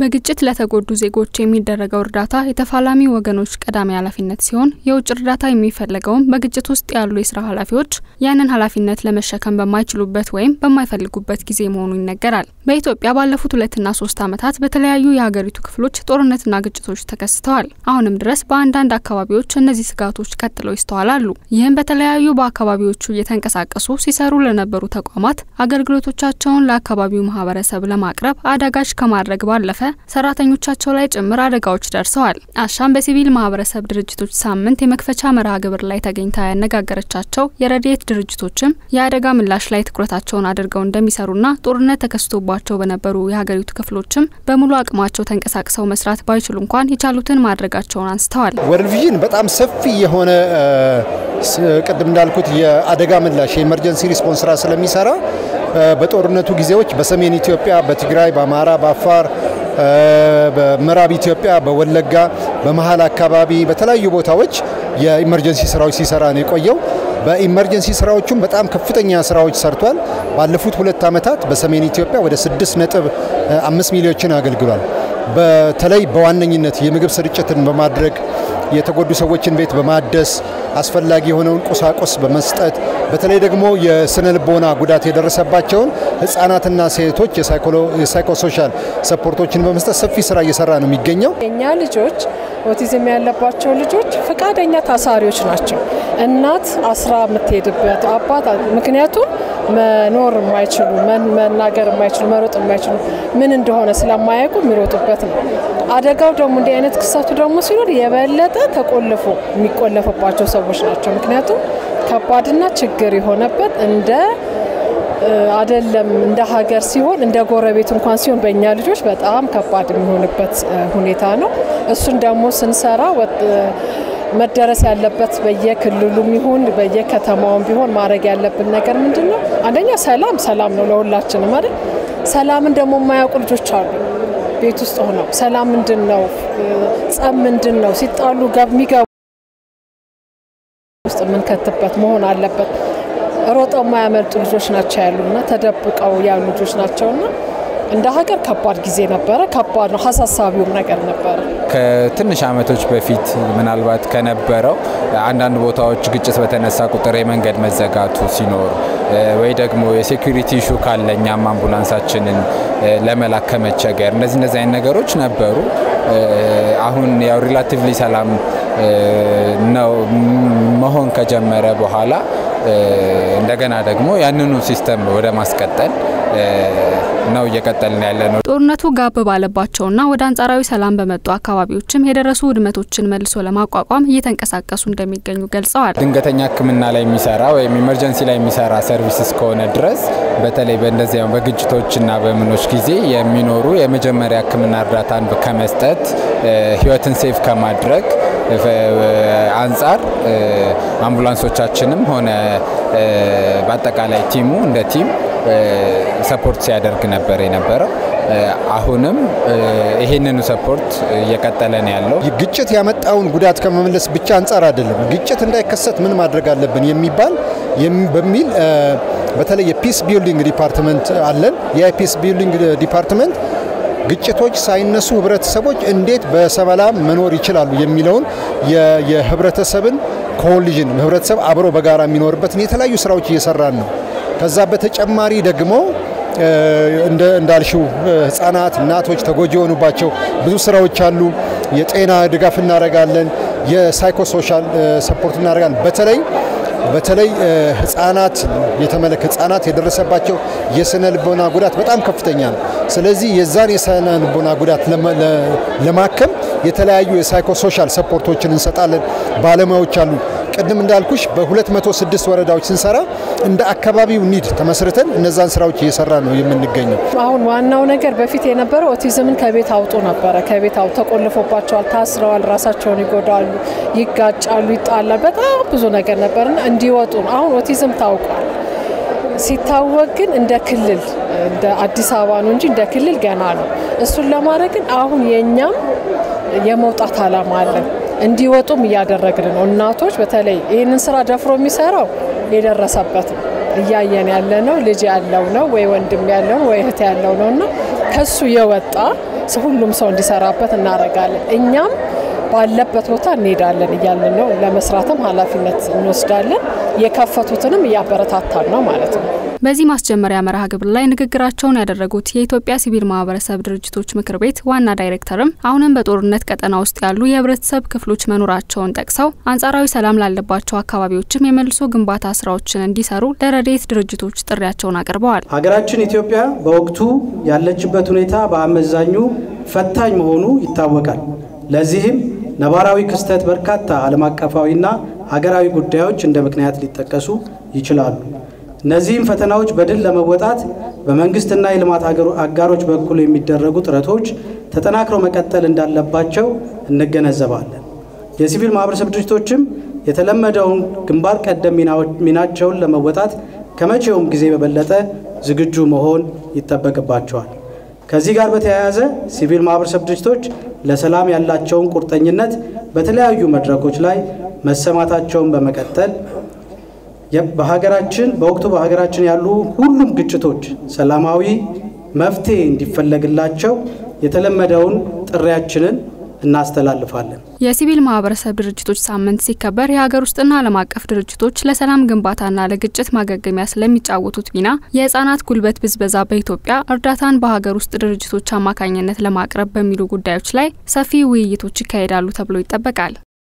በግጭት ለተጎዱ ዜጎች የሚደረገው እርዳታ የተፋላሚ ወገኖች ቀዳሚ ኃላፊነት ሲሆን የውጭ እርዳታ የሚፈለገውም በግጭት ውስጥ ያሉ የስራ ኃላፊዎች ያንን ኃላፊነት ለመሸከም በማይችሉበት ወይም በማይፈልጉበት ጊዜ መሆኑ ይነገራል። በኢትዮጵያ ባለፉት ሁለትና ሶስት ዓመታት በተለያዩ የሀገሪቱ ክፍሎች ጦርነትና ግጭቶች ተከስተዋል። አሁንም ድረስ በአንዳንድ አካባቢዎች እነዚህ ስጋቶች ቀጥለው ይስተዋላሉ። ይህም በተለያዩ በአካባቢዎቹ እየተንቀሳቀሱ ሲሰሩ ለነበሩ ተቋማት አገልግሎቶቻቸውን ለአካባቢው ማህበረሰብ ለማቅረብ አዳጋች ከማድረግ ባለፈ ሰራተኞቻቸው ላይ ጭምር አደጋዎች ደርሰዋል። አሻም በሲቪል ማህበረሰብ ድርጅቶች ሳምንት የመክፈቻ መርሃ ግብር ላይ ተገኝታ ያነጋገረቻቸው የረድኤት ድርጅቶችም የአደጋ ምላሽ ላይ ትኩረታቸውን አድርገው እንደሚሰሩና ጦርነት ተከስቶባቸው በነበሩ የሀገሪቱ ክፍሎችም በሙሉ አቅማቸው ተንቀሳቅሰው መስራት ባይችሉ እንኳን የቻሉትን ማድረጋቸውን አንስተዋል። ወርልድ ቪዥን በጣም ሰፊ የሆነ ቅድም እንዳልኩት የአደጋ ምላሽ የኤመርጀንሲ ሪስፖንስ ስራ ስለሚሰራ በጦርነቱ ጊዜዎች በሰሜን ኢትዮጵያ፣ በትግራይ፣ በአማራ፣ በአፋር በምዕራብ ኢትዮጵያ በወለጋ በመሀል አካባቢ በተለያዩ ቦታዎች የኢመርጀንሲ ስራዎች ሲሰራ ነው የቆየው። በኢመርጀንሲ ስራዎቹም በጣም ከፍተኛ ስራዎች ሰርቷል። ባለፉት ሁለት ዓመታት በሰሜን ኢትዮጵያ ወደ ስድስት ነጥብ አምስት ሚሊዮችን አገልግሏል። በተለይ በዋነኝነት የምግብ ስርጭትን በማድረግ የተጎዱ ሰዎችን ቤት በማደስ አስፈላጊ የሆነውን ቁሳቁስ በመስጠት በተለይ ደግሞ የስነ ልቦና ጉዳት የደረሰባቸውን ህጻናትና ሴቶች የሳይኮሶሻል ሰፖርቶችን በመስጠት ሰፊ ስራ እየሰራ ነው የሚገኘው። የእኛ ልጆች ኦቲዝም ያለባቸው ልጆች ፈቃደኛ ታሳሪዎች ናቸው። እናት አስራ የምትሄድበት አባት ምክንያቱም መኖር የማይችሉ መናገር የማይችሉ መሮጥ የማይችሉ ምን እንደሆነ ስለማያውቁ የሚሮጡበት ነው። አደጋው ደግሞ እንዲህ አይነት ክስተቱ ደግሞ ሲኖር የበለጠ ተቆልፎ የሚቆለፍባቸው ሰዎች ናቸው። ምክንያቱም ከባድና ችግር የሆነበት እንደ አደለም እንደ ሀገር ሲሆን እንደ ጎረቤት እንኳን ሲሆን በእኛ ልጆች በጣም ከባድ የሚሆንበት ሁኔታ ነው። እሱን ደግሞ ስንሰራ መደረስ ያለበት በየክልሉም ይሁን በየከተማውም ቢሆን ማድረግ ያለብን ነገር ምንድን ነው? አንደኛ ሰላም ሰላም ነው ለሁላችንም አይደል? ሰላምን ደግሞ የማያውቁ ልጆች አሉ ቤት ውስጥ ሆነው ሰላም ምንድን ነው፣ ጸብ ምንድን ነው፣ ሲጣሉ የሚገቡ ውስጥ የምንከትበት መሆን አለበት። ሮጠው የማያመልጡ ልጆች ናቸው ያሉና ተደብቀው ያሉ ልጆች ናቸውና እንደ ሀገር ከባድ ጊዜ ነበረ። ከባድ ነው፣ አሳሳቢውም ነገር ነበረ። ከትንሽ ዓመቶች በፊት ምናልባት ከነበረው አንዳንድ ቦታዎች ግጭት በተነሳ ቁጥር የመንገድ መዘጋቱ ሲኖር ወይ ደግሞ የሴኩሪቲ ኢሹ ካለ እኛም አምቡላንሳችንን ለመላክ ከመቸገር እነዚህ እነዚህ አይነት ነገሮች ነበሩ። አሁን ያው ሪላቲቭሊ ሰላም ነው መሆን ከጀመረ በኋላ እንደገና ደግሞ ያንኑ ሲስተም ወደ ማስቀጠል ነው እየቀጠልን ያለ ነው። ጦርነቱ ጋብ ባለባቸውና ወደ አንጻራዊ ሰላም በመጡ አካባቢዎችም የደረሱ ውድመቶችን መልሶ ለማቋቋም እየተንቀሳቀሱ እንደሚገኙ ገልጸዋል። ድንገተኛ ሕክምና ላይ የሚሰራ ወይም ኢመርጀንሲ ላይ የሚሰራ ሰርቪስ እስከሆነ ድረስ በተለይ በእንደዚያ በግጭቶችና በምኖች ጊዜ የሚኖሩ የመጀመሪያ ሕክምና እርዳታን ከመስጠት ህይወትን ሴፍ ከማድረግ አንጻር አምቡላንሶቻችንም ሆነ በአጠቃላይ ቲሙ እንደ ቲም ሰፖርት ሲያደርግ ነበር የነበረው። አሁንም ይሄንኑ ሰፖርት እየቀጠለ ነው ያለው። ግጭት ያመጣውን ጉዳት ከመመለስ ብቻ አንጻር አይደለም፣ ግጭት እንዳይከሰት ምን ማድረግ አለብን የሚባል በሚል በተለይ የፒስ ቢልዲንግ ዲፓርትመንት አለን። የፒስ ቢልዲንግ ዲፓርትመንት ግጭቶች ሳይነሱ ህብረተሰቦች እንዴት በሰላም መኖር ይችላሉ የሚለውን የህብረተሰብን ኮሊዥን ህብረተሰብ አብሮ በጋራ የሚኖርበትን የተለያዩ ስራዎች እየሰራን ነው። ከዛ በተጨማሪ ደግሞ እንዳልሽው ህጻናት፣ እናቶች ተጎጂ የሆኑባቸው ብዙ ስራዎች አሉ። የጤና ድጋፍ እናደርጋለን። የሳይኮሶሻል ሰፖርት እናደርጋለን። በተለይ በተለይ ህጻናት የተመለከ ህጻናት የደረሰባቸው የስነ ልቦና ጉዳት በጣም ከፍተኛ ነው። ስለዚህ የዛን የስነ ልቦና ጉዳት ለማከም የተለያዩ የሳይኮሶሻል ሰፖርቶችን እንሰጣለን። ባለሙያዎች አሉ። ቅድም እንዳልኩሽ በ206 ወረዳዎች ስንሰራ እንደ አካባቢው ኒድ ተመስርተን እነዛን ስራዎች እየሰራ ነው የምንገኘው። አሁን ዋናው ነገር በፊት የነበረው ኦቲዝምን ከቤት አውጡ ነበረ። ከቤት አውጡ ተቆልፎባቸዋል፣ ታስረዋል፣ ራሳቸውን ይጎዳሉ፣ ይጋጫሉ፣ ይጣላል። በጣም ብዙ ነገር ነበርና እንዲወጡ ነው። አሁን ኦቲዝም ታውቋል። ሲታወቅ ግን እንደ ክልል እንደ አዲስ አበባ ነው እንጂ እንደ ክልል ገና ነው። እሱን ለማድረግ ግን አሁን የእኛም የመውጣት አላማ አለን። እንዲወጡም እያደረግን ነው። እናቶች በተለይ ይህንን ስራ ደፍሮ የሚሰራው የደረሰበት ነው እያየን ያለ ነው። ልጅ ያለው ነው ወይ ወንድም ያለው ነው ወይ እህት ያለው ነው እና ከሱ የወጣ ሁሉም ሰው እንዲሰራበት እናደርጋለን። እኛም ባለበት ቦታ እንሄዳለን እያልን ነው። ለመስራትም ኃላፊነት እንወስዳለን። የከፈቱትንም እያበረታታን ነው ማለት ነው። በዚህ ማስጀመሪያ መርሃ ግብር ላይ ንግግራቸውን ያደረጉት የኢትዮጵያ ሲቪል ማህበረሰብ ድርጅቶች ምክር ቤት ዋና ዳይሬክተርም አሁንም በጦርነት ቀጠና ውስጥ ያሉ የህብረተሰብ ክፍሎች መኖራቸውን ጠቅሰው አንጻራዊ ሰላም ላለባቸው አካባቢዎችም የመልሶ ግንባታ ስራዎችን እንዲሰሩ ለረድኤት ድርጅቶች ጥሪያቸውን አቅርበዋል። ሀገራችን ኢትዮጵያ በወቅቱ ያለችበት ሁኔታ በአመዛኙ ፈታኝ መሆኑ ይታወቃል። ለዚህም ነባራዊ ክስተት በርካታ ዓለም አቀፋዊና ሀገራዊ ጉዳዮች እንደ ምክንያት ሊጠቀሱ ይችላሉ። እነዚህም ፈተናዎች በድል ለመወጣት በመንግስትና የልማት አጋሮች በኩል የሚደረጉ ጥረቶች ተጠናክረው መቀጠል እንዳለባቸው እንገነዘባለን። የሲቪል ማህበረሰብ ድርጅቶችም የተለመደውን ግንባር ቀደም ሚናቸውን ለመወጣት ከመቼውም ጊዜ በበለጠ ዝግጁ መሆን ይጠበቅባቸዋል። ከዚህ ጋር በተያያዘ ሲቪል ማህበረሰብ ድርጅቶች ለሰላም ያላቸውን ቁርጠኝነት በተለያዩ መድረኮች ላይ መሰማታቸውን በመቀጠል በሀገራችን በወቅቱ በሀገራችን ያሉ ሁሉም ግጭቶች ሰላማዊ መፍትሄ እንዲፈለግላቸው የተለመደውን ጥሪያችንን እናስተላልፋለን። የሲቪል ማህበረሰብ ድርጅቶች ሳምንት ሲከበር የሀገር ውስጥና ዓለም አቀፍ ድርጅቶች ለሰላም ግንባታና ለግጭት ማገገሚያ ስለሚጫወቱት ሚና፣ የህጻናት ጉልበት ብዝበዛ በኢትዮጵያ እርዳታን በሀገር ውስጥ ድርጅቶች አማካኝነት ለማቅረብ በሚሉ ጉዳዮች ላይ ሰፊ ውይይቶች ይካሄዳሉ ተብሎ ይጠበቃል።